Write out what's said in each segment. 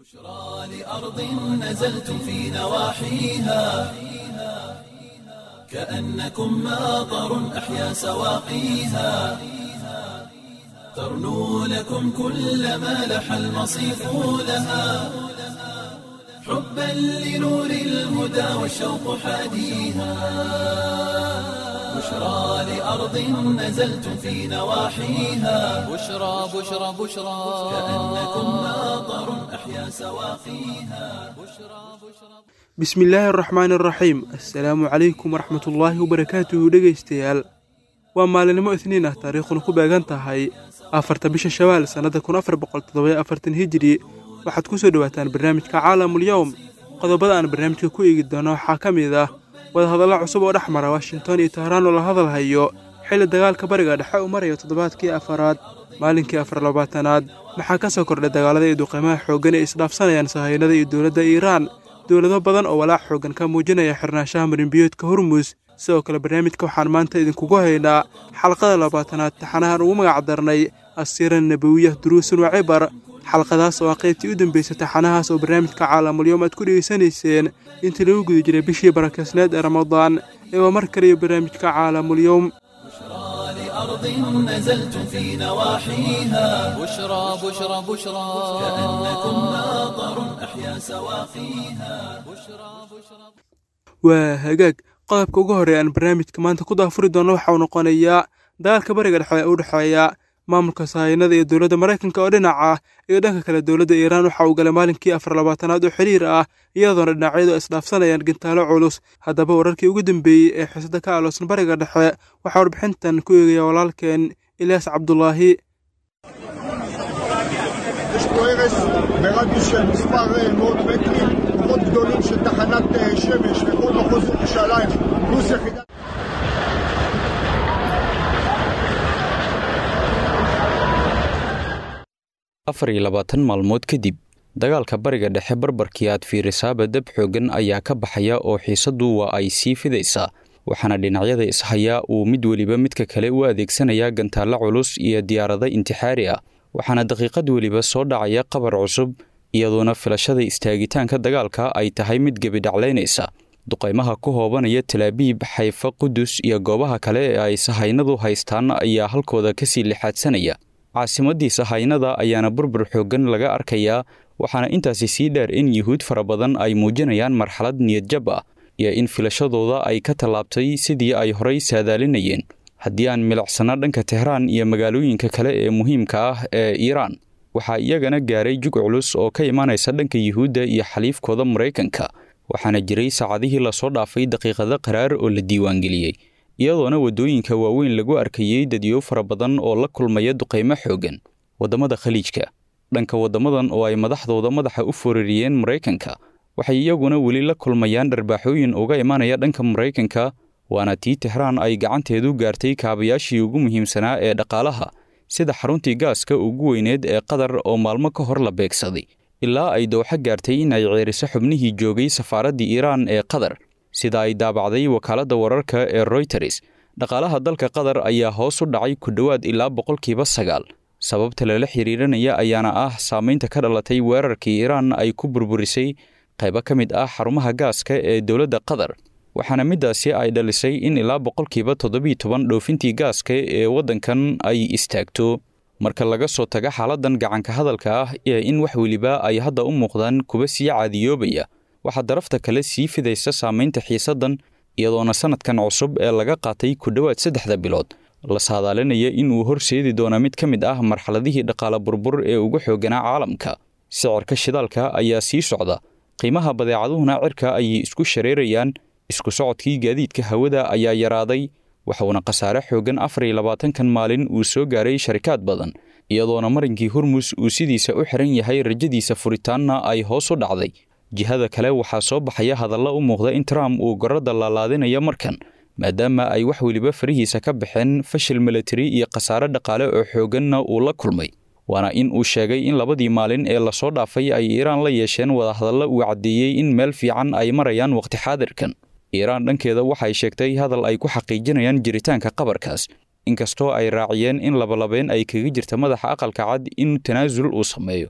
بشرى لأرض نزلتم في نواحيها كأنكم ماطر أحيا سواقيها ترنو لكم كل ما لح المصيف لها حبا لنور الهدى والشوق حاديها بشرى لأرض نزلتم في نواحيها بشرى بشرى بشرى كأنكم ماطر أحيا سواقيها bismillaahi araxmaani araxiim assalaamu calaykum waraxmatullaahi wabarakaatuhu dhegaystayaal waa maalinimo isniin ah taariikhduna ku beegan tahay afarta bisha shawaal sannada kun afar boqol toddobayo afartan hijiri waxaad ku soo dhowaataan barnaamijka caalamulyowm qodobada aan barnaamijka ku eegi doono waxaa ka mid ah wadahadalla cusub oo dhex mara washington iyo tahraan oo la hadal hayo xilli dagaalka bariga dhexe uu marayo toddobaadkii afaraad maalinkii afar labaatanaad maxaa ka soo kordhay dagaalada iyo duqeymaha xooggan ee isdhaafsanayaan sahaynada iyo dowladda iiraan dowlado badan oo walaac xooggan ka muujinaya xirnaanshaha marinbiyoodka hormus sidoo kale barnaamijka waxaan maanta idinkugu haynaa xalqada labaatanaad taxanahan ugu magac darnay asiira nabawiyah duruusun wa cibar xalqadaas oo ah qaybtii u dambeysay taxanahaas oo barnaamijka caalamulyoom aad ku dhegaysanayseen intii lagu guda jiray bishii barakeysneed ee ramadaan ee waa mar kaliyo barnaamijka caalamulyoom بشرى لأرض نزلتم في نواحيها بشرى بشرى بشرى كأنكم ماطر أحيا سواقيها waa hagaag qodobka ugu horreeya aan barnaamijka maanta ku daafuri doono waxa uu noqonayaa dagaalka bariga dhexe ee u dhexeeya maamulka sahaynada iyo dowladda maraykanka oo dhinac ah iyo dhanka kale dowladda iiraan waxa uu galay maalinkii afar labaatanaad oo xiriir ah iyadoona dhinacyadu ay isdhaafsanayaan gintaalo culus haddaba wararkii ugu dambeeyey ee xiisada ka aloosan bariga dhexe waxaa warbixintan ku eegaya walaalkeen ilyaas cabdulaahi יש פה הרס ברדיוס של מספר אה, מאות מטרים, כוחות גדולים של תחנת אה, שמש וכל מחוז ירושלים, פלוס יחידת... afar iyo labaatan maalmood kadib dagaalka bariga dhexe barbarkii aad fiirisaaba dab xooggan ayaa ka baxaya oo xiisaddu waa ay sii fidaysaa waxaana dhinacyada ishayaa uu mid weliba midka kale u adeegsanayaa gantaallo culus iyo diyaarado intixaari ah waxaana daqiiqad weliba soo dhacaya qabar cusub iyadoona filashada istaagitaanka dagaalka ay tahay mid gebidhaclaynaysa duqaymaha ku hoobanaya talaabiib xayfa qudus iyo goobaha kale ee ay sahaynadu haystaan ayaa halkooda kasii lixaadsanaya caasimaddii sahaynada ayaana burbur xooggan laga arkayaa waxaana intaasi sii dheer in yuhuud fara badan ay muujinayaan marxalad niyadjab ah iyo in filashadooda ay ka tallaabtay sidii ay horay saadaalinayeen haddii aan milicsano dhanka tehraan iyo magaalooyinka kale ee muhiimka ah ee iiraan waxaa iyagana gaaray jug culus oo ka imaanaysa dhanka yuhuudda iyo xaliifkooda maraykanka waxaana jiray saacadihii lasoo dhaafay daqiiqado qaraar oo la diiwaangeliyey iyadoona waddooyinka waaweyn lagu arkayey dadyo fara badan oo la kulmaya duqaymo xooggan waddamada khaliijka dhanka waddamadan oo ay madaxdooda madaxa u foorariyeen maraykanka waxay iyaguna weli la kulmayaan dharbaaxooyin uga imaanaya dhanka maraykanka waana tii tehraan ay gacanteedu gaartay kaabayaashii ugu muhiimsanaa ee dhaqaalaha sida xaruntii gaaska ugu weyneed ee qatar oo maalmo ka hor la beegsaday ilaa ay dowxo gaartay in ay ceeriso xubnihii joogay safaaraddii iiraan ee qatar sida ay daabacday wakaaladda wararka ee royters dhaqaalaha dalka qatar ayaa hoos u dhacay ku dhowaad ilaa boqolkiiba sagaal sababta lala xiriirinaya ayaana ah saamaynta ka dhalatay weerarkii iiraan ay ku burburisay qaybo ka mid ah xarumaha gaaska ee dowladda qatar waxaana middaasi ay dhalisay in ilaa boqolkiiba toddobiyo toban dhoofintii gaaska ee waddankan ay istaagto marka laga soo taga xaaladdan gacanka hadalka ah ee in wax weliba ay hadda u muuqdaan kuwa sii caadiyoobaya waxaa darafta kale sii fidaysa saamaynta xiisaddan iyadoona sannadkan cusub ee laga qaatay ku dhowaad saddexda bilood la saadaalinaya inuu horseedi doono mid ka mid ah marxaladihii dhaqaale burbur ee ugu xoogganaa caalamka sicirka shidaalka ayaa sii socda qiimaha badeecaduhuna cirka ayay isku shareerayaan isku socodkii gaadiidka hawada ayaa yaraaday waxuuna khasaare xooggan afar iyo labaatankan maalin uu soo gaaray sharikaad badan iyadoona marinkii hormus uu sidiisa u xiran yahay rajadiisa furitaanna ay hoos u dhacday jihada kale waxaa soo baxaya hadalla u muuqda in trump uu gorradda laalaadinayo markan maadaama ay wax weliba farihiisa ka baxeen fashil milatari iyo khasaare dhaqaale oo xoogganna uu la kulmay waana in uu sheegay in labadii maalin ee lasoo dhaafay ay iiraan la yeesheen wadahadalla uu caddeeyey in meel fiican ay marayaan wakhti xaadirkan iiraan dhankeeda waxay sheegtay hadal ay ku xaqiijinayaan jiritaanka qabarkaas inkastoo ay raaciyeen in labalabeen ay kaga jirta madaxa aqalka cad in tanaasul uu sameeyo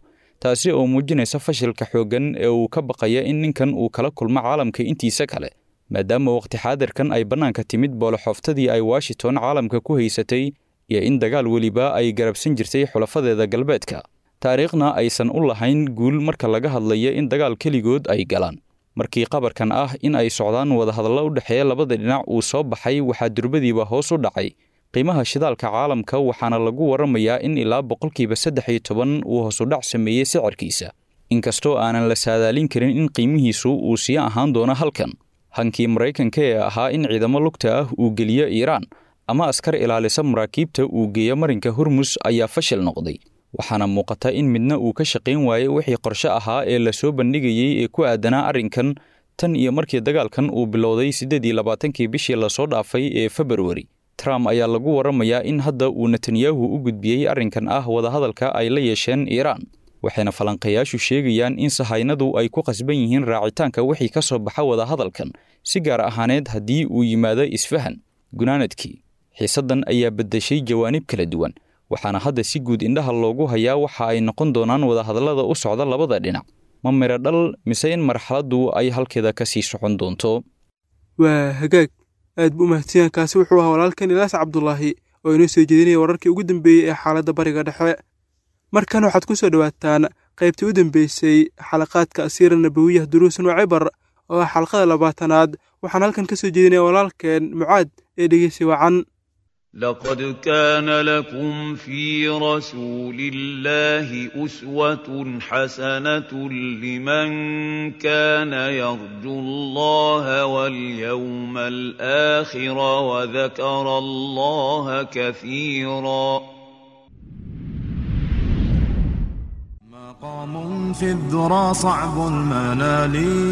taasi oo muujinaysa fashilka xooggan ee uu ka baqaya in ninkan uu kala kulmo caalamka intiisa kale maadaama wakhti xaadirkan ay bannaanka timid booloxooftadii ay washington caalamka ku haysatay iyo in dagaal weliba ay garabsan jirtay xulafadeeda galbeedka taariikhna aysan u lahayn guul marka laga hadlayo in dagaal keligood ay galaan markii qabarkan ah in ay socdaan wadahadallo u dhexeeya labada dhinac uu soo baxay waxaa durbadiiba hoos u dhacay qiimaha shidaalka caalamka waxaana lagu waramayaa in ilaa boqolkiiba saddex iyo toban uu hoosudhac sameeyey sicirkiisa inkastoo aanan la saadaalin karin in qiimihiisu uu sii ahaan doono halkan hankii maraykanka ee ahaa in ciidamo lugta ah uu geliyo iiraan ama askar ilaalisa maraakiibta uu geeyo marinka hormus ayaa fashil noqday waxaana muuqata in midna uu ka shaqayn waayey wixii qorshe ahaa ee lasoo bandhigayey ee ku aadanaa arrinkan tan iyo markii dagaalkan uu bilowday siddeed iyo labaatankii bishii lasoo dhaafay ee februari trump ayaa lagu waramayaa in hadda uu netanyahu u gudbiyey arrinkan ah wadahadalka ay la yeesheen iiraan waxayna falanqayaashu sheegayaan in sahaynadu ay ku qasban yihiin raacitaanka wixii ka soo baxa wadahadalkan si gaar ahaaneed haddii uu yimaado isfahan gunaanadkii xiisaddan ayaa beddeshay jawaanib kala duwan waxaana hadda si guud indhaha loogu hayaa waxa ay noqon doonaan wadahadallada u socda labada dhinac ma miro dhal mise in marxaladdu ay halkeeda ka sii socon doonto waa hagaag aad buu umahadsanyahan kaasi wuxuu ahaa walaalkan ilaas cabdulaahi oo inoo soo jeedinaya wararkii ugu dambeeyey ee xaaladda bariga dhexe markan waxaad ku soo dhowaataan qaybtii u dambeysay xalaqaadka asiira nabawiyah duruusan waa cibar oo ah xalqada labaatanaad waxaan halkan ka soo jeedinaya walaalkeen mucaad ee dhegeysi wacan لقد كان لكم في رسول الله أسوة حسنة لمن كان يرجو الله واليوم الآخر وذكر الله كثيرا مقام في الذرى صعب المنال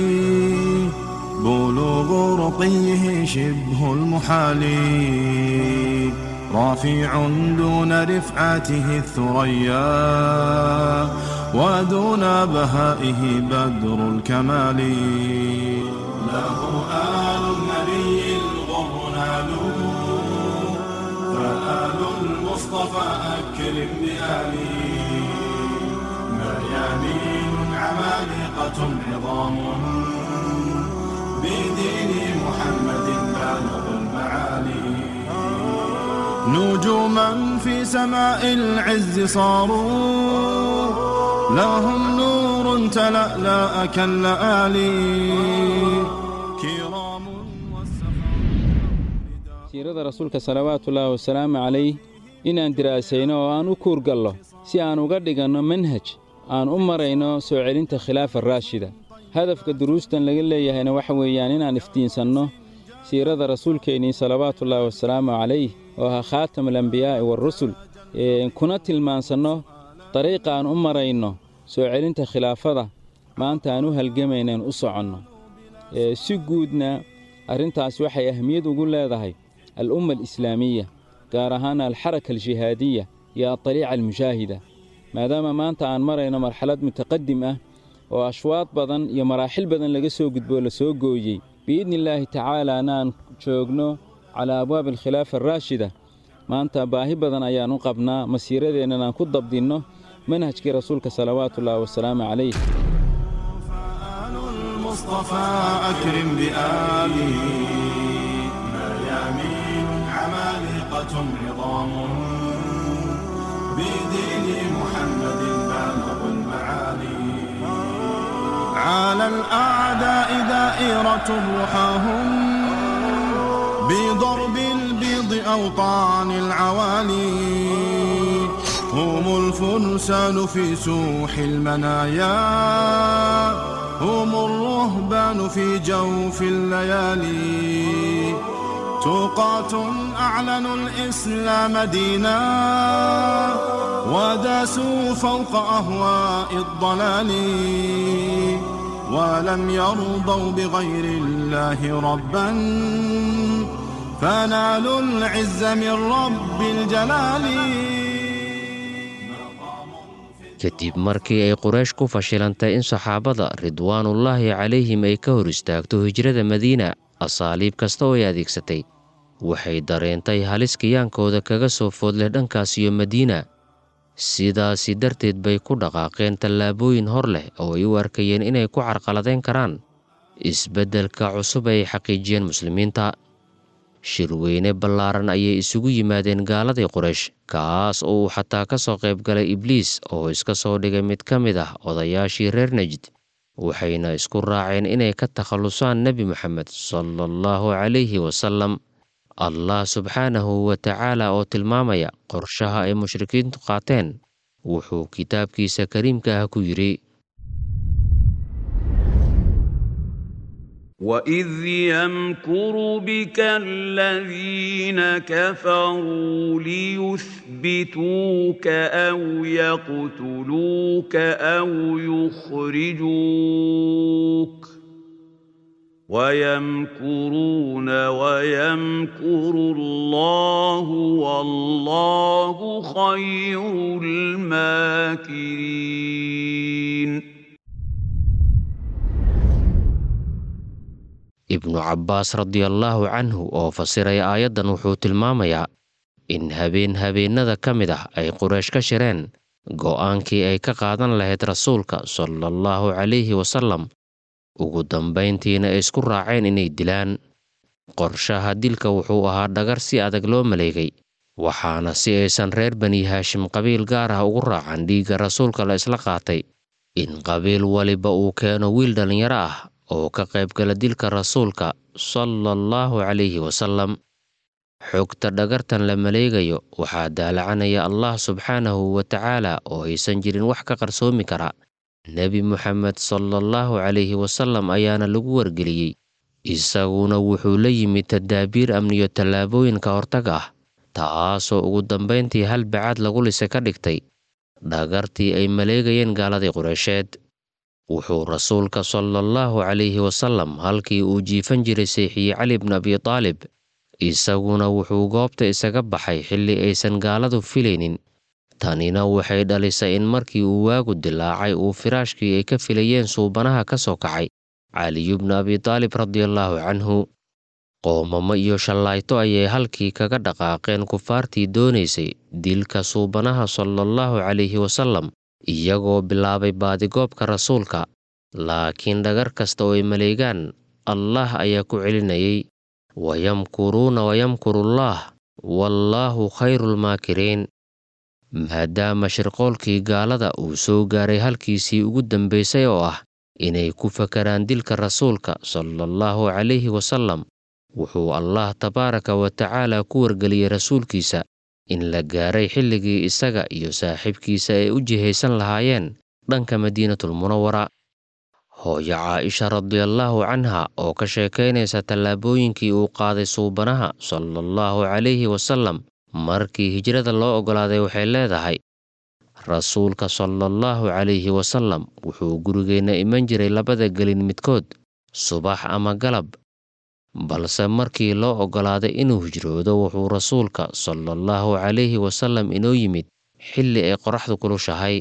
بلوغ رقيه شبه المحال رافع دون رفعته الثريا ودون بهائه بدر الكمال له آل النبي الغر نالوا فآل المصطفى أكرم بآله مريانين عمالقة عظام بدين محمد بالغ المعالي نجوما في سماء العز صاروا لهم نور تلألأ كاللآلي كرام siirada rasuulka salawaatullaahi wasalaamu calayh inaan diraasayno oo aan u kuurgallo si aan uga dhiganno manhaj aan u marayno soo celinta khilaafa raashida hadafka duruustan laga leeyahayna waxa weeyaan inaan iftiinsanno siirada rasuulkeennii salawaatullaahi wasalaamu calayh oo ahaa khaatamulambiyaa'i waarusul kuna tilmaansanno dariiqa aan u marayno soo celinta khilaafada maanta aan u halgamaynaen u soconno si guudna arrintaas waxay ahmiyad ugu leedahay al'umma alislaamiya gaar ahaan alxaraka aljihaadiya iyo adariica almushaahida maadaama maanta aan marayno marxalad mutaqadim ah oo ashwaad badan iyo maraaxil badan laga soo gudboo la soo gooyey biidni illaahi tacaalaana aan joogno calaa abwaabi alkhilaafa araashida maanta baahi badan ayaan u qabnaa masiiradeennan aan ku dabdinno manhajkii rasuulka salawaatullaahi wasalaamu calayh فآل المصطفى أكرم بآله مريامين عمالقة عظام بدين محمد بالغ المعالي على الأعداء دائرة رحاهم بضرب البيض أوطان العوالي هم الفرسان في سوح المنايا هم الرهبان في جوف الليالي توقات أعلنوا الإسلام دينا وداسوا فوق أهواء الضلال ولم يرضوا بغير الله ربا فنالوا العز من رب الجلال kadib markii ay quraysh ku fashilantay in saxaabada ridwaanullaahi calayhim ay ka hor istaagto hijrada madiina asaaliib kasta oo ay adeegsatay waxay dareentay halis kiyaankooda kaga soo foodleh dhankaas iyo madiina sidaasi darteed bay ku dhaqaaqeen tallaabooyin hor leh oo ay u arkayeen inay ku carqaladeyn karaan isbeddelka cusub ay xaqiijiyeen muslimiinta shirweyne ballaaran ayay isugu yimaadeen gaaladii quraysh kaas oo uu xataa ka soo qayb galay ibliis oo iska soo dhigay mid ka mid ah odayaashii reer najd waxayna isku raaceen inay ka takhallusaan nebi moxamed sala allahu calayhi wasalam allah subxaanahu wa tacaala oo tilmaamaya qorshaha ay mushrikiintu qaateen wuxuu kitaabkiisa kariimka ah ku yidhi وإذ يمكر بك الذين كفروا ليثبتوك أو يقتلوك أو يخرجوك ويمكرون ويمكر الله والله خير الماكرين ibnu cabbaas radiallaahu canhu oo fasiraya aayaddan wuxuu tilmaamayaa in habeen habeennada ka mid ah ay quraysh ka shireen go'aankii ay ka qaadan lahayd rasuulka sala allahu calayhi wasalam ugu dambayntiina ay isku raaceen inay dilaan qorshaha dilka wuxuu ahaa dhagar si adag loo maleegay waxaana si aysan reer bani haashim qabiil gaar ah ugu raacan dhiigga rasuulka la isla qaatay in qabiil waliba uu keeno wiil dhallinyaro ah oo ka qaybgala dilka rasuulka sala allahu calayhi wasalam xogta dhagartan la maleegayo waxaa daalacanaya allah subxaanahu wa tacaala oo aysan jirin wax ka qarsoomi kara nebi moxamed sala allahu calayhi wasalam ayaana lagu wargeliyey isaguna wuxuu la yimid tadaabiir amniyo tallaabooyinka hortag ah taasoo ugu dambayntii hal bacaad lagu lise ka dhigtay dhagartii ay maleegayeen gaaladii qureysheed wuxuu rasuulka sala allahu calayhi wasalam halkii uu jiifan jiray seexiyey cali bnu abi taalib isaguna wuxuu goobta isaga baxay xilli aysan gaaladu filaynin tanina waxay dhalisay in markii uu waagu dilaacay uu firaashkii ay ka filayeen suubanaha ka soo kacay caliyu bnu abi taalib radiallaahu canhu qoomamo iyo shallayto ayay halkii kaga dhaqaaqeen kufaartii doonaysay dilka suubanaha sala allahu calayhi wasalam iyagoo bilaabay baadigoobka rasuulka laakiin dhagar kasta oo ay maleegaan allah ayaa ku celinayay wayamkuruuna wayamkurullaah wallaahu khayrulmaakiriin maadaama shirqoolkii gaalada uu soo gaaray halkiisii ugu dambaysay oo ah inay ku fakaraan dilka rasuulka sala allahu calayhi wasalam wuxuu allah tabaaraka wa tacaala ku wargeliyey rasuulkiisa in la gaaray xilligii isaga iyo saaxiibkiisa ay u jihaysan lahaayeen dhanka madiinatulmunawara hooyo caaisha radiallaahu canha oo ka sheekaynaysa tallaabooyinkii uu qaaday suubanaha sala allahu calayhi wasalam markii hijrada loo oggolaaday waxay leedahay rasuulka sala allahu calayhi wasalam wuxuu gurigeenna iman jiray labada gelin midkood subax ama galab balse markii loo oggolaaday inuu hijroodo wuxuu rasuulka sala allahu calayhi wasalam inoo yimid xilli ay qoraxdu kulushahay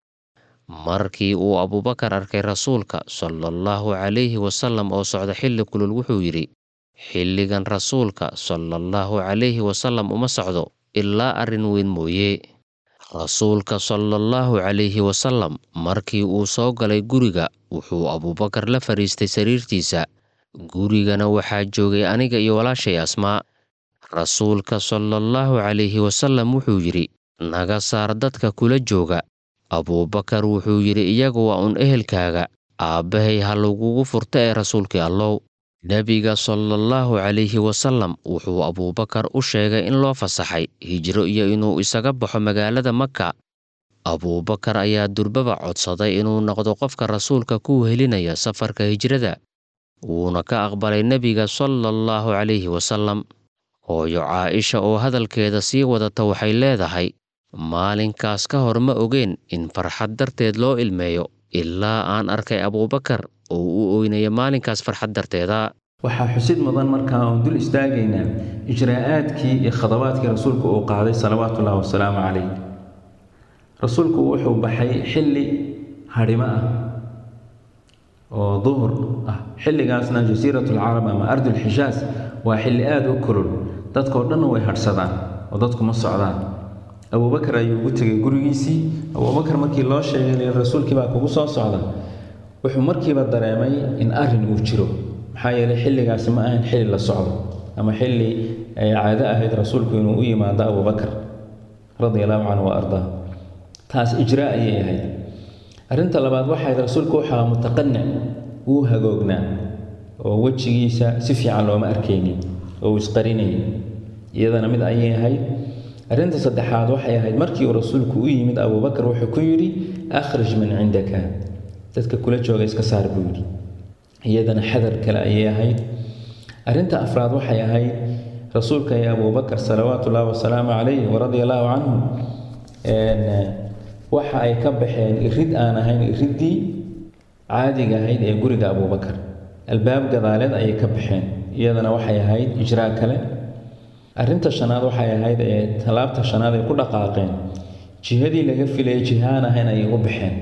markii uu abuubakar arkay rasuulka sala allahu calayhi wasalam oo socda xilli kulul wuxuu yidhi xilligan rasuulka sala allahu calayhi wasalam uma socdo ilaa arrin weyn mooye rasuulka sala allahu calayhi wasalam markii uu soo galay guriga wuxuu abuubakar la fadhiistay sariirtiisa gurigana waxaa joogay aniga iyo walaashay asmaa rasuulka sala allahu calayhi wasalam wuxuu yidhi naga saar dadka kula jooga abuubakar wuxuu yidhi iyagu waa un ehelkaaga aabbahay ha lagugu furta ee rasuulkii allow nebiga sala allahu calayhi wasalam wuxuu abuubakar u sheegay in loo fasaxay hijro iyo inuu isaga baxo magaalada maka abuubakar ayaa durbaba codsaday inuu noqdo qofka rasuulka ku helinaya safarka hijrada wuuna ka aqbalay nebiga sala allahu calayhi wasalam hooyo caaisha oo hadalkeeda sii wadata waxay leedahay maalinkaas ka hor ma ogeen in farxad darteed loo ilmeeyo ilaa aan arkay abuubakar oo u oynaya maalinkaas farxad darteeda waxaa xusid mudan markaa oon dul istaagaynaa ijraa'aadkii iyo khadabaadkii rasuulku uu qaaday salawaatuullahi wasalaamu calayh rasuulku wuxuu baxay xilli hadhimo ah oo duhur ah xilligaasna jasiiratulcarab ama ardulxijaas waa xilli aada u kulul dadkoo dhanna way hadhsadaan oo dadku ma socdaan abubakar ayuu ugu tegay gurigiisii abubakar markii loo sheegay rasuulkii baa kugu soo socda wuxuu markiiba dareemay in arin uu jiro maxaa yeelay xilligaasi ma ahayn xilli la socdo ama xilli ay caado ahayd rasuulku inuu u yimaado abubakar radia allahu canhu wa ardaa taas ijraa ayay ahayd arrinta labaad waxayd rasuulku waxaa mutaqanic wuu hagoognaa oo wejigiisa si fiican looma arkaynin oo uu isqarinayay iyadana mid ayay ahayd arrinta saddexaad waxay ahayd markii uu rasuulku u yimid abubakar wuxuu ku yidhi akhrij min cindaka dadka kula jooga iska saar buu yidhi iyadana xadar kale ayay ahayd arrinta afraad waxay ahayd rasuulka iyo abubakar salawaatu ullahi wasalaamu calayh waradia allahu canhu waxa ay ka baxeen irid aan ahayn iriddii caadiga ahayd ee guriga abubakar albaab gadaaleed ayay ka baxeen iyadana waxay ahayd ijraa kale arrinta shanaad waxay ahayd ee tallaabta shanaad ay ku dhaqaaqeen jihadii laga filayay jiha aan ahayn ayay u baxeen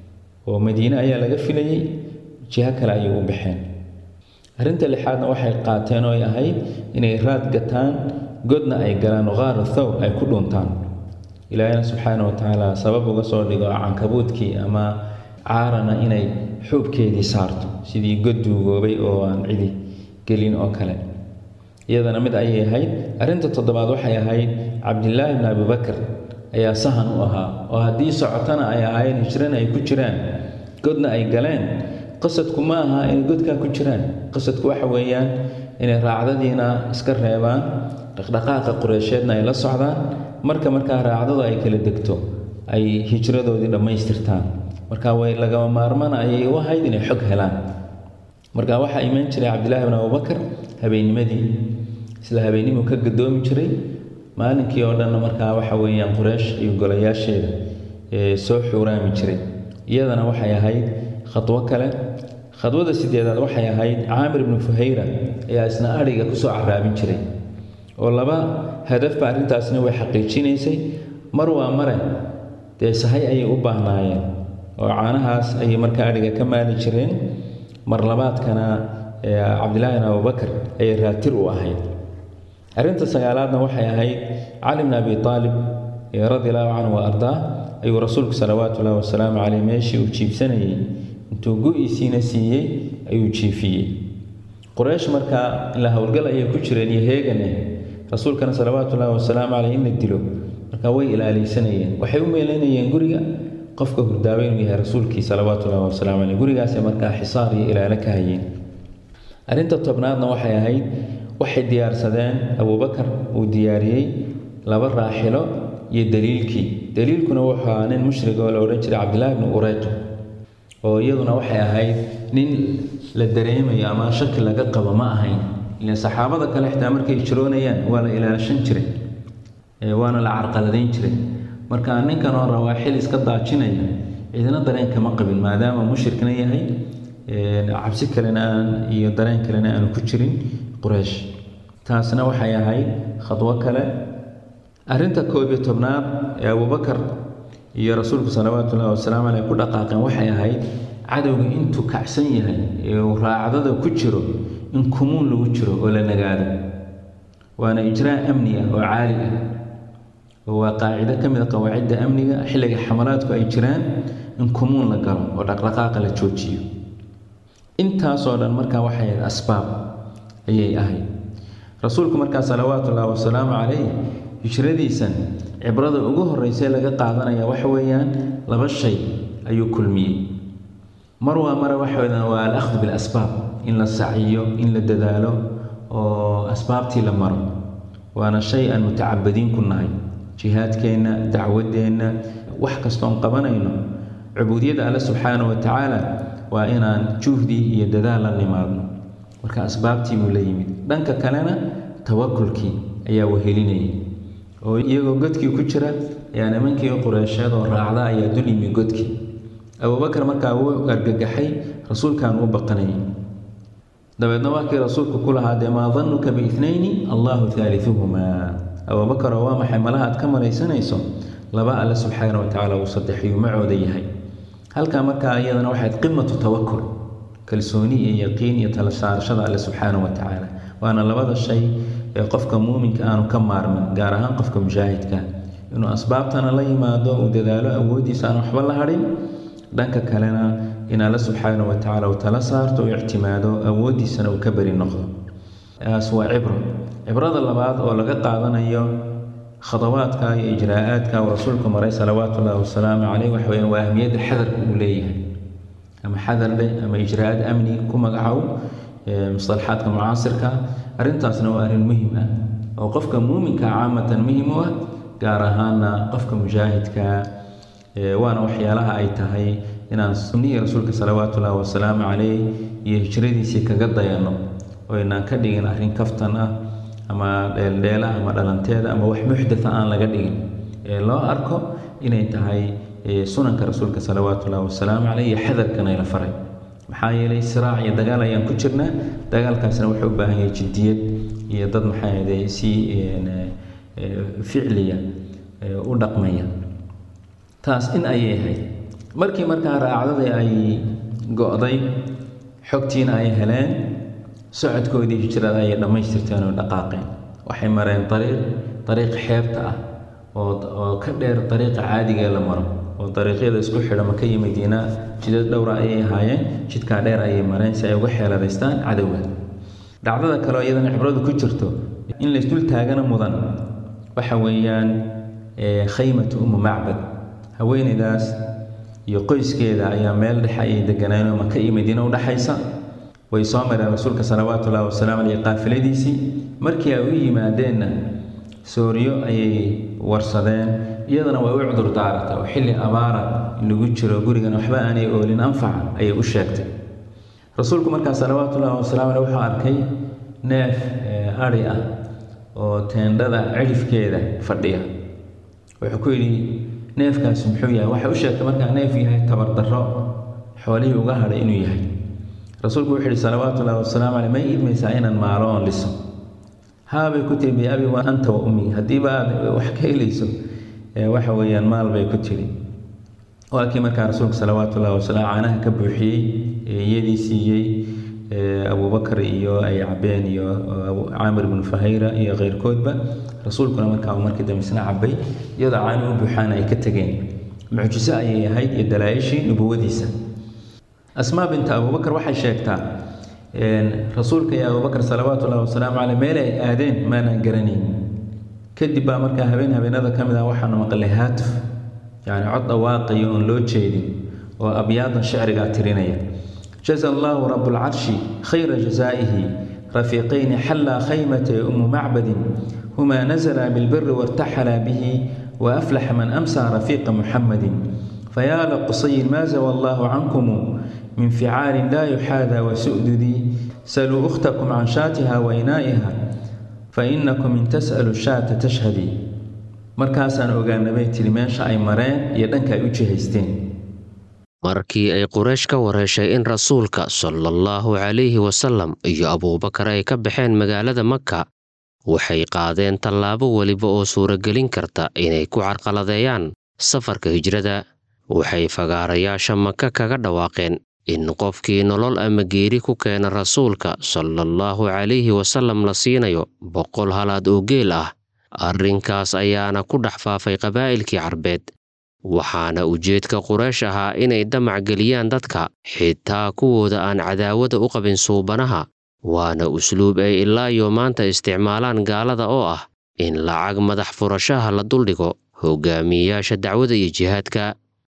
oo madiine ayaa laga filayey jiho kale ayay u baxeen arrinta lixaadna waxay qaateen oo ay ahayd inay raad gataan godna ay galaan qaara thawr ay ku dhuntaan ilaahina subxaana wa tacaala sabab uga soo dhigo cankabuudkii ama caarana inay xuubkeedii saarto sidii god duugoobay oo aan cidi gelin oo kale iyadana mid ayay ahayd arrinta toddobaad waxay ahayd cabdilaahi bni abibakar ayaa sahan u ahaa oo haddii socotana ay ahaayeen hijrana ay ku jiraan godna ay galeen qasadku ma aha inay godkaa ku jiraan qasadku waxa weeyaan inay raacdadiina iska reebaan dhaqdhaqaaqa qureysheedna ay la socdaan marka markaa raacdadu ay kala degto ay hijradoodii dhammaystirtaan marka way lagama maarmana ayay u ahayd inay xog helaan marka waxaa iman jiray cabdilaahi bn abubakar habeennimadii isla habeennimuu ka gadoomi jiray maalinkii oo dhanna markaa waxa weeyaan qureysh iyo golayaasheeda ee soo xuuraami jiray iyadana waxay ahayd khadwo kale khadwada sideedaad waxay ahayd caamir ibnu fuhayra ayaa isna adhiga kusoo caraabin jiray oo laba hadafba arrintaasna way xaqiijinaysay mar waa mare dee sahay ayay u baahnaayeen oo caanahaas ayay markaa adhiga ka maali jireen mar labaadkana cabdilaahi bin abubakar ayay raatir u ahayd arrinta sagaalaadna waxay ahayd cali bn abi aalib radi allahu canhu wa ardaa ayuu rasuulku salawaatu ullahi wasalaamu caleyh meeshii uu jiibsanayey intuu go-iisiina siiyey ayuu jiifiyey quraysh markaa ilaa howlgal ayay ku jireen iyo heegane rasuulkana salawaatu ullahi wasalaamu caleyh in la dilo markaa way ilaaleysanayeen waxay u meeleynayeen guriga qofka hurdaaba inuu yahay rasuulkii salawaatu ullahi wasalaamu caleyh gurigaasay markaa xisaar iyo ilaalo ka hayeen arrinta tobnaadna waxay ahayd waxay diyaarsadeen abubakar uu diyaariyey laba raaxilo iyo daliilkii daliilkuna wuxuu ahaa nin mushrig oo la odhan jiray cabdillaahi bni ureyq oo iyaduna waxay ahayd nin la dareemayo ama shaki laga qabo ma ahayn ilan saxaabada kale xitaa markay jiroonayaan waa la ilaashan jiray waana la carqaladayn jiray marka ninkan oo rawaaxil iska daajinaya ciidana dareen kama qabin maadaama mushrikna yahay cabsi kalena aan iyo dareen kalena aanu ku jirin quraysh taasna waxay ahayd khadwo kale arrinta koob iyo tobnaad ee abubakar iyo rasuulku salawaatu ullahi wasalaamu caleyh ku dhaqaaqeen waxay ahayd cadowga intuu kacsan yahay ee uu raacdada ku jiro in kumuun lagu jiro oo la nagaado waana ijraa amni ah oo caali ah oo waa qaacido ka mid a qawaacidda amniga xilliga xamalaadku ay jiraan in kumuun la galo oo dhaqdhaqaaqa la joojiyo intaasoo dhan markaa waxay ahayd asbaab ayay ahayd rasuulku markaa salawaatu ullahi wasalaamu calayh hijradiisan cibrada ugu horreysay laga qaadanaya waxa weeyaan laba shay ayuu kulmiyey mar waa mare waxa weeyaan waa al-akhdu bilasbaab in la saciyo in la dadaalo oo asbaabtii la maro waana shay aan mutacabadiin ku nahay jihaadkeenna dacwadeenna wax kastoon qabanayno cubuudiyadda alle subxaanahu wa tacaala waa inaan juhdi iyo dadaal la nimaadno marka asbaabtii buu la yimid dhanka kalena tawakulkii ayaa wehelinayay oo iyagoo godkii ku jira ayaa nimankii qureysheed oo raacda ayaa dul yimi godkii abubakar markaa wuu argagaxay rasuulkan u baqanayay dabeedna markii rasuulku ku lahaa dee maa danuka biitnayni allahu haaliuhumaa abubakaroo waa maxay malaha aad ka malaysanayso laba alle subxaana wa tacaala uu saddexiyuu macooda yahay halkaa markaa iyadana waxayd qimatu tawakul kalsooni iyo yaqiin iyo tala saarashada alle subxaana wa tacaala waana labada shay ee qofka muuminka aanu ka maarmin gaar ahaan qofka mujaahidka inuu asbaabtana la yimaado uu dadaalo awooddiisa aan waxba la hadhin dhanka kalena in alla subxaana wa tacaala uu tala saarto uu ictimaado awooddiisana uu ka beri noqdo taas waa cibro cibrada labaad oo laga qaadanayo khadawaadka iyo ijraa'aadka uu rasuulku maray salawaatu ullahi wasalaamu caleyh waxa weyaan waa ahmiyadda xadarka uu leeyahay ama xadar dheh ama ijraa'aad amni ku magacow musalaxaadka mucaasirka arrintaasna waa arrin muhim ah oo qofka muuminka caamatan muhim u ah gaar ahaana qofka mujaahidka waana waxyaalaha ay tahay inaan sunnihii rasuulka salawaatu ullahi wasalaamu caleyh iyo hijradiisii kaga dayano oo inaan ka dhigin arrin kaftan ah ama dheeldheela ama dhalanteeda ama wax muxdatha aan laga dhigin ee loo arko inay tahay sunanka rasuulka salawaatu ullahi wasalaamu caleyh iyo xadarkana la faray maxaa yeelay siraac iyo dagaal ayaan ku jirnaa dagaalkaasna wuxuu u baahan yahay jiddiyad iyo dad maxaa ahday si ficliya u dhaqmaya taas in ayay ahayd markii markaa raacdadii ay go-day xogtiina ay heleen socodkoodii hijrada ayay dhammaystirteen oo dhaqaaqeen waxay mareen ariiq dariiq xeebta ah oo oo ka dheer dariiqa caadigee la maro oo dariiqyada isku xidha maka iyo madiina jidad dhowra ayay ahaayeen jidkaa dheer ayay mareen si ay uga xeeladaystaan cadowga dhacdada kaleoo iyadana cibradu ku jirto in laysdul taagana mudan waxa weeyaan khaymatu umu macbad haweeneydaas iyo qoyskeeda ayaa meel dhexe ayay deganaayen oo maka iyo madiina u dhexaysa way soo mareen rasuulka salawaatu ullahi wasalaamu caleyh qaafiladiisii markii ay u yimaadeenna sooriyo ayay warsadeen iyadana way u cudur daarata oo xilli abaara lagu jiro gurigan waxba aanay oolin anfaca ayay u sheegtay rasuulku markaa salawaatu ullahi wasalaamu caleyh wuxuu arkay neef ari ah oo teendhada cidhifkeeda fadhiya wuxuu ku yidhi neefkaasi muxuu yahay waxay u sheegtay markaa neef yahay tabardarro xoolihii uga hadhay inuu yahay rasuulku wuxuu yihi salawaatu ullahi wasalaamu caleyh may idmaysaa inaan maalo oon liso haabay ku tiri biabi wa anta wa ummi haddiiba aad wax ka helayso waxa weeyaan maal bay ku tiri waa kii markaa rasuulku salawaatu ullahi wasalaam caanaha ka buuxiyey iyadii siiyey abubakar iyo ay cabeen iyo caamir bnu fahayra iyo keyrkoodba rasuulkuna markaa uu markii dambe isna cabay iyadoo caani u buuxaana ay ka tegeen mucjiso ayay ahayd iyo dalaa-ishii nubuwadiisa asmaa binta abubakar waxay sheegtaa rasuulka iyo abubakar salawaatu ullahi wasalaamu caleyh meel ay aadeen maanaan garanayn kadib baa markaa habeen habeenada ka mid ah waxaanu maqlay haatuf yacni cod dhawaaqaya oon loo jeedin oo abyaadan shicrigaa tirinaya jaza allahu rabuulcarshi khayra jazaa'ihi rafiiqayni xallaa khaymata umu macbadin humaa nazala bilbiri wartaxala bihi وأفلح من أمسى رفيق محمد فيا لقصي ما زوى الله عنكم من فعال لا يحاذى وسؤددي سلوا أختكم عن شاتها وإنائها فإنكم إن تسألوا الشاة تشهدي markaasaan ogaanabay tiri meesha ay mareen iyo dhanka ay u jihaysteen markii ay quraysh ka wareeshay in rasuulka sala allahu calayhi wasalam iyo abuubakar ay ka baxeen magaalada maka waxay qaadeen tallaabo weliba oo suuragelin karta inay ku carqaladeeyaan safarka hijrada waxay fagaarayaasha maka kaga dhawaaqeen in qofkii nolol ama geeri ku keena rasuulka sala allahu calayhi wasalam la siinayo boqol halaad oo geel ah arrinkaas ayaana ku dhex faafay qabaa'ilkii carbeed waxaana ujeedka quraysh ahaa inay damac geliyaan dadka xitaa kuwooda aan cadaawada u qabin suubanaha waana usluub ay ilaa iyo maanta isticmaalaan gaalada oo ah in lacag madax furashaha la duldhigo hogaamiyeyaasha dacwada iyo jihaadka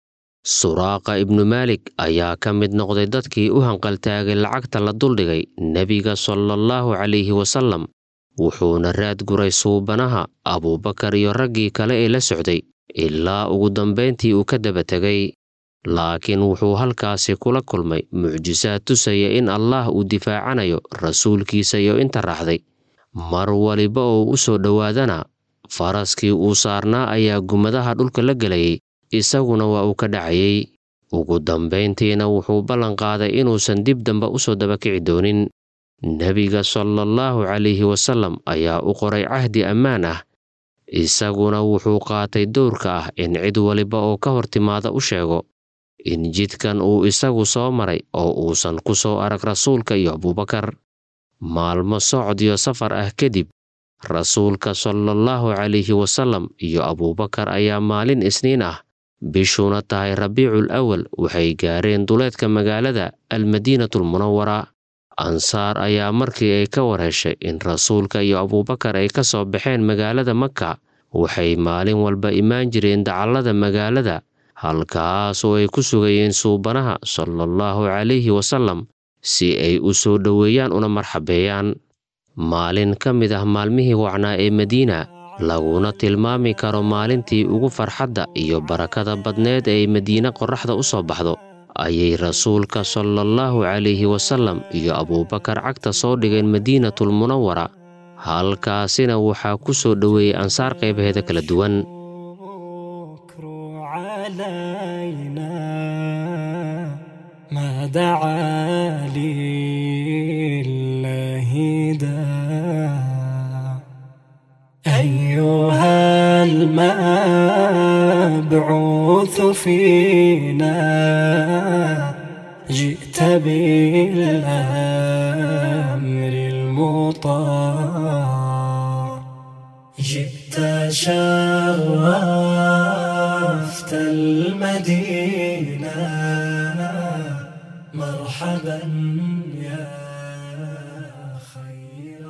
suraaqa ibnu maalik ayaa ka mid noqday dadkii u hanqaltaagay lacagta la duldhigay nebiga salaallahu calayhi wasalam wuxuuna raad guray suubanaha abuubakar iyo raggii kale ee la socday ilaa ugu dambayntii uu ka daba tegay laakiin wuxuu halkaasi kula kulmay mucjisaad tusaya in allaah uu difaacanayo rasuulkiisa iyo inta raacday mar waliba oo u soo dhowaadana faraskii uu saarnaa ayaa gumadaha dhulka la gelayay isaguna waa uu ka dhacayay ugu dambayntiina wuxuu ballan qaaday inuusan dib dambe u soo dabakici doonin nebiga salaallahu calayhi wasalam ayaa u qoray cahdi ammaan ah isaguna wuxuu qaatay dowrka ah in cid waliba oo ka hor timaada u sheego in jidkan uu isagu soo maray oo uusan ku soo arag rasuulka iyo abuubakar maalmo socod iyo safar ah kadib rasuulka salaallahu calayhi wasallam iyo abuubakar ayaa maalin isniin ah bishuuna tahay rabiicul awal waxay gaareen duleedka magaalada almadiinatulmunawara ansaar ayaa markii ay ka war heshay in rasuulka iyo abuubakar ay ka soo baxeen magaalada maka waxay maalin walba imaan jireen dacallada magaalada halkaas oo ay ku sugayeen suubanaha salaallahu calayhi wasallam si ay u soo dhoweeyaan una marxabeeyaan maalin ka mid ah maalmihii wacnaa ee madiina laguna tilmaami karo maalintii ugu farxadda iyo barakada badneed ee madiine qorraxda u soo baxdo ayay rasuulka salaallahu calayhi wasallam iyo abuubakar cagta soo dhigeen madiinatulmunawara halkaasina waxaa ku soo dhoweeyey ansaar qaybaheeda kala duwan ما دعا لله داع أيها المبعوث فينا جئت بالأمر المطاع جئت شرفت المدينة مرحبا يا خير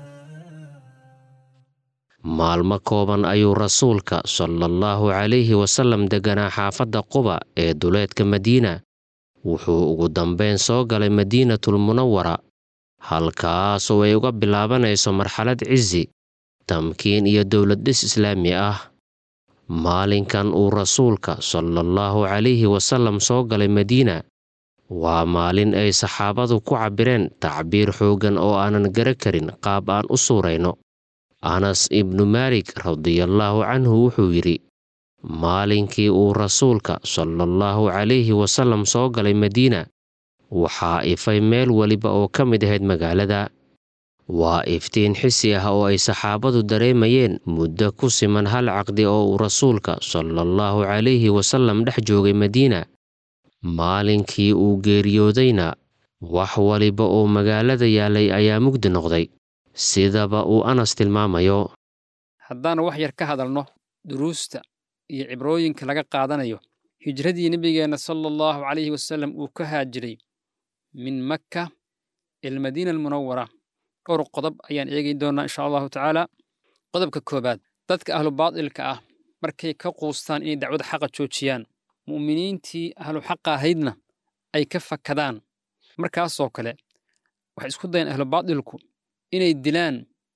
maalmo kooban ayuu rasuulka salaallahu calayhi wasallam degganaa xaafadda quba ee duleedka madiina wuxuu ugu dambayn soo galay madiinatulmunawara halkaasoo ay uga bilaabanayso marxalad cisi tamkiin iyo dowlad dhis islaami ah maalinkan uu rasuulka salaallahu calayhi wasallam soo galay madiina waa maalin ay saxaabadu ku cabbireen tacbiir xooggan oo aanan gara karin qaab aan u suurayno anas ibnu maalik radiallaahu canhu wuxuu yidhi maalinkii uu rasuulka salaallahu calayhi wasallam soo galay madiina waxaa ifay meel weliba oo ka mid ahayd magaalada waa iftiin xisi ah oo ay saxaabadu dareemayeen muddo ku siman hal caqdi oo uu rasuulka salaallahu calayhi wasallam dhex joogay madiina maalinkii uu geeriyoodayna wax waliba oo magaalada yaalay ayaa mugdi noqday sidaba uu anas tilmaamayo haddaanu wax yar ka hadalno duruusta iyo cibrooyinka laga qaadanayo hijradii nebigeenna sala allahu calayhi wasallam uu ka haajiray min makka ilmadiina almunawara dhowr qodob ayaan eegi doonnaa insha allahu tacaala qodobka koowaad dadka ahlu baadilka ah markay ka quustaan inay dacwada xaqa joojiyaan mu'miniintii ahlu xaqa ahaydna ay ka fakadaan markaasoo kale waxay isku dayaan ahlu baadilku inay dilaan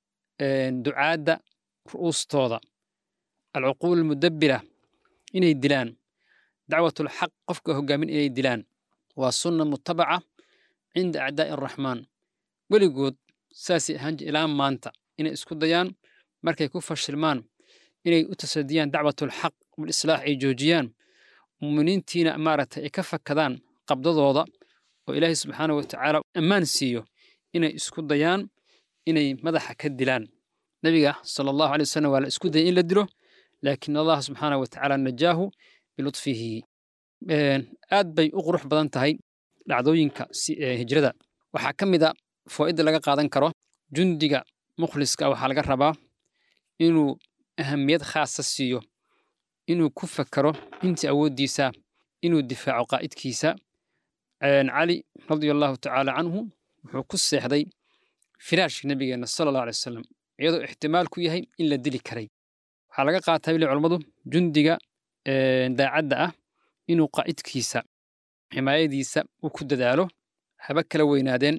ducaadda ru'uustooda alcuquul almudabbira inay dilaan dacwatulxaq qofka hoggaamin inay dilaan waa sunna mutabaca cinda acdaa'i araxmaan weligood saasay ahaan jir ilaa maanta inay isku dayaan markay ku fashilmaan inay u tasadiyaan dacwatulxaq walislaax ay joojiyaan mu'miniintiina maaragtay ay ka fakadaan qabdadooda oo ilaahay subxaana wa tacaala ammaan siiyo inay isku dayaan inay madaxa ka dilaan nebiga sala allahu alay wasalam waa la isku dayay in la dilo laakiin allah subxaana wa tacaala najaahu bilutfihi aad bay u qurux badan tahay dhacdooyinka hijrada waxaa ka mid a foo'idda laga qaadan karo jundiga mukhliska waxaa laga rabaa inuu ahamiyad khaasa siiyo inuu ku fakaro intii awooddiisa inuu difaaco qaa'idkiisa cali radia allahu tacaala canhu wuxuu ku seexday firaashka nebigeenna sala allahu alay wasalam iyadoo ixtimaal ku yahay in la dili karay waxaa laga qaataa bili culammadu jundiga daacadda ah inuu qaa'idkiisa ximaayadiisa uu ku dadaalo haba kala weynaadeen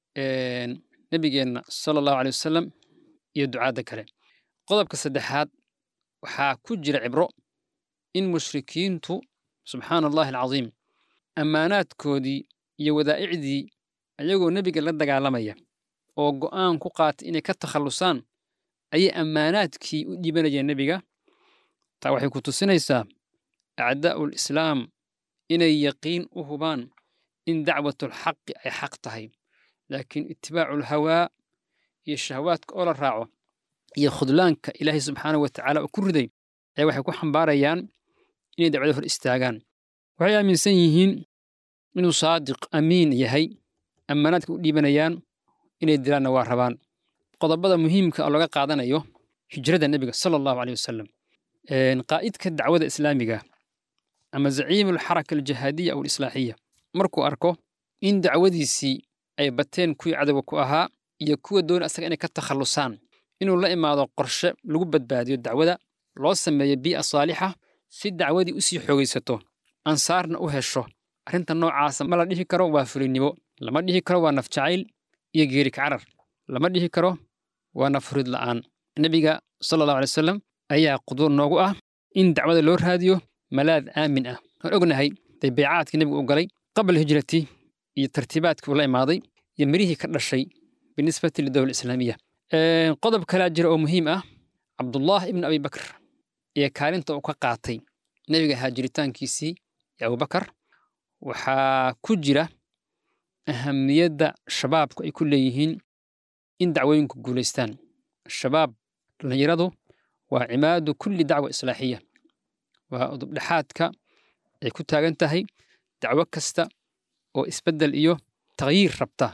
nebigeenna sala allahu alay wasalam iyo ducaadda kale qodobka saddexaad waxaa ku jira cibro in mushrikiintu subxaana allahi alcadiim ammaanaadkoodii iyo wadaa'icdii ayagoo nebiga la dagaalamaya oo go'aan ku qaatay inay ka takhallusaan ayay ammaanaadkii u dhiibanayeen nebiga taa waxay ku tusinaysaa acdaa'ul islaam inay yaqiin u hubaan in dacwatulxaqi ay xaq tahay laakiin itibaacu hawaa iyo shahawaadka oo la raaco iyo khudlaanka ilaahay subxaana wa tacaala oo ku riday ayaa waxay ku xambaarayaan inay dacwada hor istaagaan waxay aaminsan yihiin inuu saadiq amiin yahay ammaanaadka u dhiibanayaan inay dilaanna waa rabaan qodobada muhiimka oo laga qaadanayo hijrada nebiga sala allahu aleyh wasalam qaa'idka dacwada islaamiga ama zaciimu alxaraka aljihaadiya aw alislaaxiya markuu arko in dacwadiisii ay bateen kuwii cadowga ku ahaa iyo kuwa doona asaga inay ka takhallusaan inuu la imaado qorshe lagu badbaadiyo dacwada loo sameeyo bii'a saalixa si dacwadii u sii xoogaysato ansaarna u hesho arrinta noocaasa ma la dhihi karo waa fulinnimo lama dhihi karo waa nafjacayl iyo geeri kacarar lama dhihi karo waa nafhurid la'aan nebiga sala allahu alay wasalam ayaa quduur noogu ah in dacwada loo raadiyo malaad aamin ah waan ognahay day baycaadkii nebigu u galay qabla hijrati iyo tartiibaadkii uu la imaaday iyo mirihii ka dhashay binisbati lidowla islaamiya qodob kalaa jira oo muhiim ah cabdullah ibn abi bakr iyo kaalinta uu ka qaatay nebiga haajiritaankiisii iyo abubakar waxaa ku jira ahamiyadda shabaabku ay ku leeyihiin in dacwooyinku guulaystaan shabaab dhallinyaradu waa cimaadu kulli dacwa islaaxiya waa udubdhexaadka ay ku taagan tahay dacwo kasta oo isbeddel iyo takhyiir rabta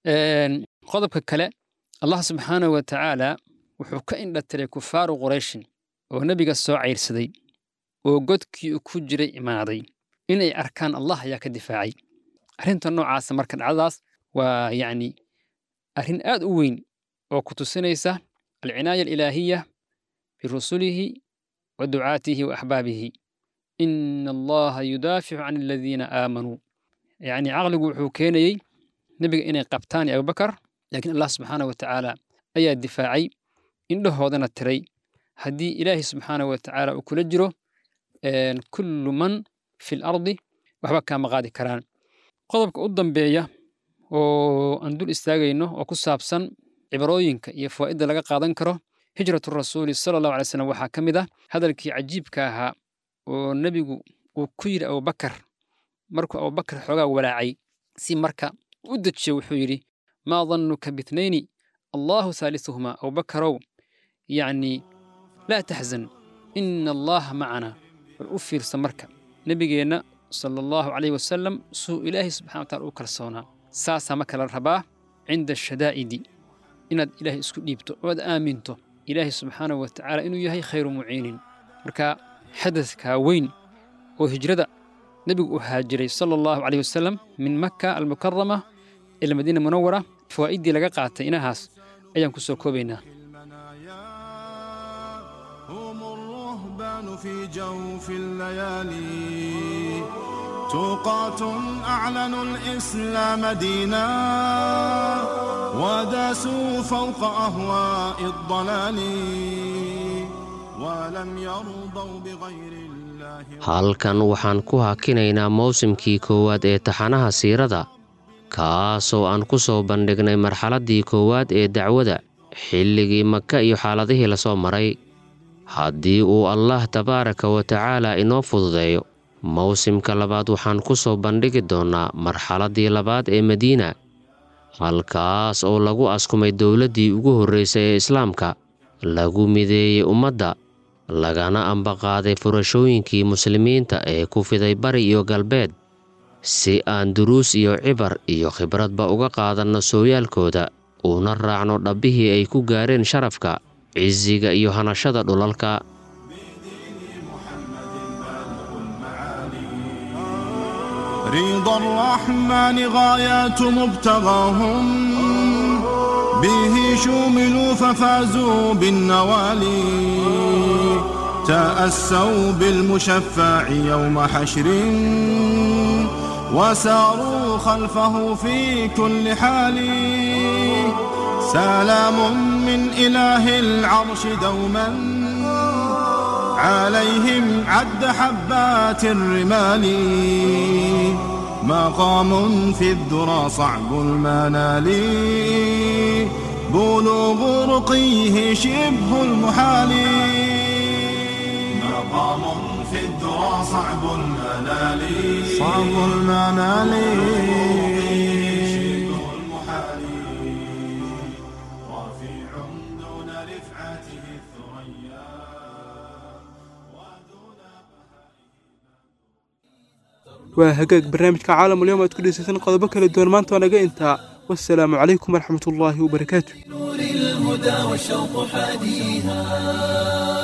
qodobka kale allah subxaanahu wa tacaala wuxuu ka indhatiray kufaaru qurayshin oo nebiga soo cayrsaday oo godkii uu ku jiray imaaday inay arkaan allah ayaa ka difaacay arrinta noocaasa marka dhacdadaas waa yacni arrin aad u weyn oo ku tusinaysa alcinaaya alilaahiya birusulihi wa ducaatihi wa axbaabihi ina allaha yudaaficu can aladiina aamanuu yacni caqligu wuxuu keenayey nebiga inay qabtaan iyo abubakar laakiin allah subxaanah wa tacaala ayaa difaacay indhahoodana tiray haddii ilaahi subxaanah wa tacaala uu kula jiro kullu man fi lardi waxba kaama qaadi karaan qodobka u dambeeya oo aan dul istaagayno oo ku saabsan cibrooyinka iyo fawaa'idda laga qaadan karo hijratu rasuuli sala allahu alay slam waxaa ka mid ah hadalkii cajiibka ahaa oo nebigu uu ku yidhi abubakar markuu abubakar xoogaa walaacay si marka u dejiyo wuxuu yidhi maa dannuka bitnayni allahu haalisuhumaa abubakarow yacni laa taxzan ina allaha macana bal u fiirsa marka nebigeenna sala allahu calayh wasalam suu ilaahay subxana wa tacala u kalsoonaa saasaa marka la rabaa cinda ashadaa'idi inaad ilaahay isku dhiibto oo aad aaminto ilaahay subxaanahu wa tacaala inuu yahay khayru muciinin marka xadadkaa weyn oo hijrada nebigu uu haajiray sala allahu calayh wasalam min makka almukarama ila madiina munawara fawaa'iddii laga qaatay inahaas ayaan ku soo koobaynaa في جوف الليالي توقات أعلنوا الإسلام دينا وداسوا فوق أهواء الضلال ولم يرضوا بغير الله halkan waxaan ku hakinaynaa mawsimkii koowaad ee taxanaha siirada kaasoo aan ku soo bandhignay marxaladdii koowaad ee dacwada xilligii maka iyo xaaladihii lasoo maray haddii uu allah tabaaraka wa tacaala inoo fududeeyo mawsimka labaad waxaan ku soo bandhigi doonnaa marxaladdii labaad ee madiina halkaas oo lagu askumay dowladdii ugu horraysay ee islaamka lagu mideeyey ummadda lagana ambaqaaday furashooyinkii muslimiinta ee ku fiday bari iyo galbeed si aan duruus iyo cibar iyo khibradba uga qaadanno sooyaalkooda uuna raacno dhabbihii ay ku gaareen sharafka cisiga iyo hanashada dhulalka رضا الرحمن غايات مبتغاهم به شوملوا ففازوا بالنوالي تأسوا بالمشفع يوم حشر وساروا خلفه في كل حال سلام من إله العرش دوما عليهم عد حبات الرمال مقام في الذرى صعب المنال بلوغ رقيه شبه المحال مقام في الذرى صعب المنال صعب المنال waa hagaag barnaamijka caalamulyoom aad ku dhegeysataan qodobo kala duwan maanta waa naga intaa wasalaamu calaykum waraxmatullaahi wabarakaatu الهدى والشوق حاديها